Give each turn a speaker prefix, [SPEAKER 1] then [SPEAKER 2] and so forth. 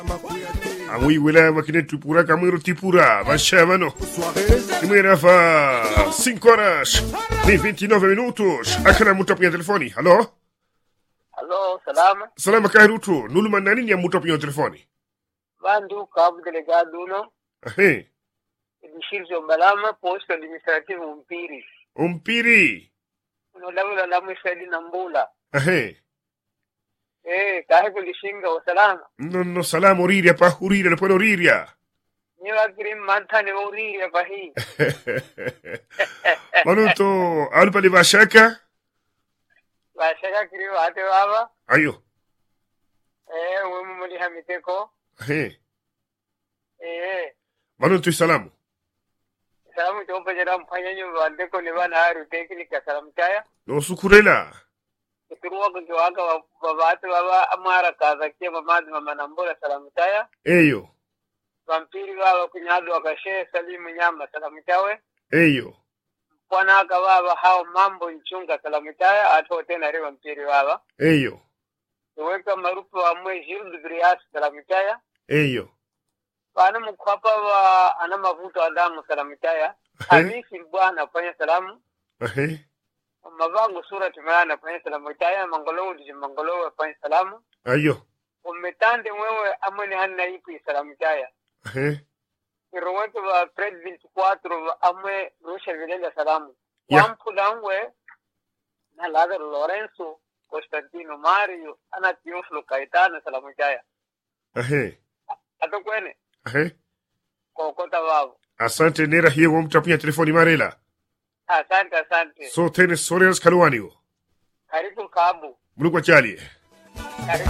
[SPEAKER 1] amwi wilaya makine tupura kamwiro tipura vashavano imwera fa 5 horas ni 29 minutos akana mutu apunha telefoni halo
[SPEAKER 2] Alô, salama.
[SPEAKER 1] salama kairutu nuluma nanini ya mutu apunha telefoni
[SPEAKER 2] Bandu, cabo delegado uno,
[SPEAKER 1] ahe
[SPEAKER 2] distrito Mbalama, posto administrativo Mpiri.
[SPEAKER 1] umpiri
[SPEAKER 2] Uno labula la mwishadi na mbula.
[SPEAKER 1] ahe
[SPEAKER 2] Eh, kahe kulishinga wa salama.
[SPEAKER 1] nonno salama uriria pa uriria lepone uriria
[SPEAKER 2] Niwa kirim mantane wa uriri ya pahi.
[SPEAKER 1] manuto alupali vashaka
[SPEAKER 2] Washaka kiri wa ate baba.
[SPEAKER 1] ayo
[SPEAKER 2] Eh, wemu muli hamiteko.
[SPEAKER 1] ahe
[SPEAKER 2] Eh,
[SPEAKER 1] manuto salamu
[SPEAKER 2] salamu chopa jara mfanya nyo wandeko ni bana haru teknika salamu chaya.
[SPEAKER 1] nosukurela
[SPEAKER 2] Kuturuwa kukiwaka wa baba ate baba amara kaza kia mamadi mama nambula salamu chaya.
[SPEAKER 1] eyo
[SPEAKER 2] Vampiri baba kunyadu wakashe salimu nyama salamu chawe.
[SPEAKER 1] eyo
[SPEAKER 2] kwanaka baba hao mambo nchunga salamutaya ato tena rewa mpiri baba
[SPEAKER 1] eyo
[SPEAKER 2] iweka marupu amwe Gilles Brias salamutaya
[SPEAKER 1] eyo
[SPEAKER 2] bana mukwapa wa ana mavuto adamu salamutaya Hamisi bwana fanya salamu
[SPEAKER 1] ahe
[SPEAKER 2] mavangu sura tumeana fanya salamutaya mangolo diji mangolo fanya salamu
[SPEAKER 1] ayo
[SPEAKER 2] umetande wewe amwe hanna ipi salamutaya
[SPEAKER 1] ahe
[SPEAKER 2] iroweke wa president 4 amwe rusha vilela salamu
[SPEAKER 1] Ya.
[SPEAKER 2] wampulangwe na Lazaro Lorenzo Constantino Mario ana Teofilo Caetano salamu chaya
[SPEAKER 1] ahe
[SPEAKER 2] atokwene
[SPEAKER 1] ahe
[SPEAKER 2] kokota babo
[SPEAKER 1] asante nera hiye wo mtu apunha telefoni marela
[SPEAKER 2] asante asante
[SPEAKER 1] so tene soreas kaluwanigo
[SPEAKER 2] karibu kabu
[SPEAKER 1] mulukwa chalie
[SPEAKER 2] karibu